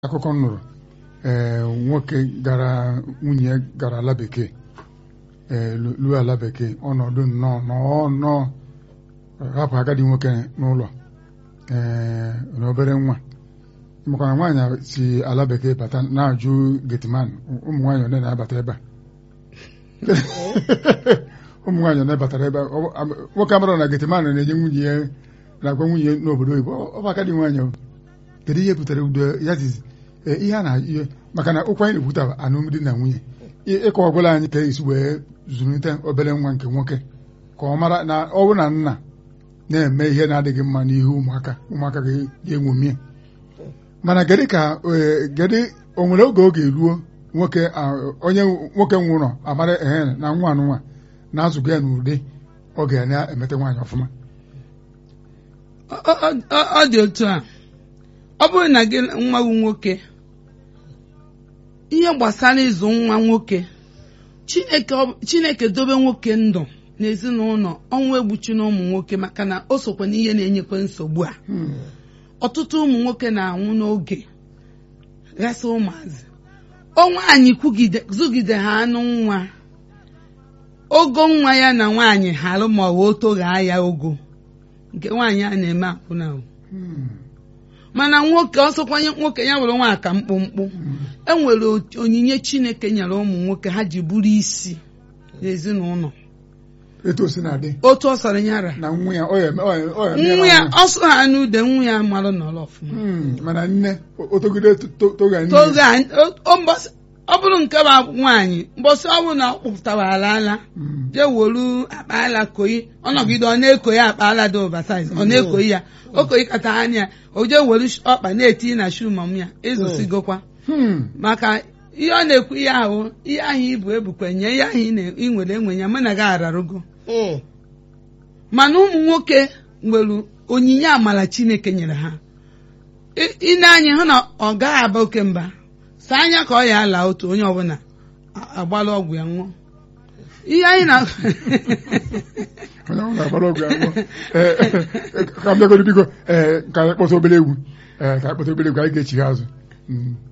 akụkọ m nụrụ ee nwoke gara nwunye gara ala bekee ee luo ala bekee ọnọdụ nnọọ nnọọ nnọọ hapụ agadi nwoke n'ụlọ ee na obere nwa makwana nwaanyị si ala bekee bata na-ajụ getiman ụmụ nwaanyị one na-abata ebe a ụmụ nwaanyị one batara ebe a nwoke amara na getiman na-enye nwunye ya na-agwa nwunye n'obodo oyibo ọ bụ agadi nwaanyị kedu ihe butere udo ya zizi ihe a na ihe maka na ụkwa anyị na-ekwuta alụmdi na nwunye ịkọ ọbụla anyị ka esi wee zụlite obere nwa nke nwoke ka ọ mara na ọ bụ na nna na-eme ihe na-adịghị mma n'ihu ụmụaka ụmụaka ga-enwomie mana gịdị ka gịdị o nwere oge oge eruo nwoke onye nwoke nwụrọ amara ehe na nwa anụnwa na-azụgo ya n'ụdị ọ ga na-emete nwaanyị ọfụma ọ dị otu a ọ bụrụ na gị nwa gị nwoke ihe gbasara ịzụ nwa nwoke chineke dobe nwoke ndụ n'ezinụlọ ọnwụ egbuchi na ụmụ nwoke maka na o sokwa n'ihe na-enyekwa nsogbu a ọtụtụ ụmụ nwoke na-anwụ n'oge ghasa ụmụazị o nwaanyị zụgide ha anụ nwa ogo nwa ya na nwaanyị harụ ma ọ o toghaa ya ogo nke nwaanyị a na-eme akwụna mana nwoke ọsọkwanye nwoke ya nwere nwa aka mkpụmkpụ enwere onyinye chineke nyere ụmụ nwoke ha ji bụrụ isi n'ezinụlọ etu o si na-adị otu ọ sọrọ nyara na nwa ya ọ ya eme- ọ ya- ọ ya eme nwa ya ya ọsọ ha n'ude nwa ya marụ nọrọ ọfụma Hmm, mana nne o togide to- toga nne toge a- o- o mbọsị- ọ bụrụ nke bụ nwaanyị mbọsị ọ bụrụ na ọ kpụpụtara ala ala Hmm. jee wolu akpa ala koyi ọnọgide ọ na-ekoyi akpa ala dị oversize ọ na-ekoyi ya o koyi kata anya ya o jee wolu sh- ọkpa na-eti na shu mam ya ịzụsigokwa Hmm. maka ihe ọ na-ekwu ihe ahụ ihe ahụ ibu ebukwe nye ihe ahụ ị na- ị nwere enwe ya mụ na gị ararugo mana ụmụ nwoke nwere onyinye amala chineke nyere ha I- ine anya hụ na ọ gaghị aba oke mba saa anya ka ọ ya ala otu onye ọbụla a- agbala ọgwụ ya nwụọ ihe anyị na onye ọ na-agbara ọgwụ ya nwụọ. Eh, eh, ka m bịagoro biko ee ka anyị kpọta obere egwu ee ka anyị kpọta obere egwu anyị ga-echigha azụ Hmm.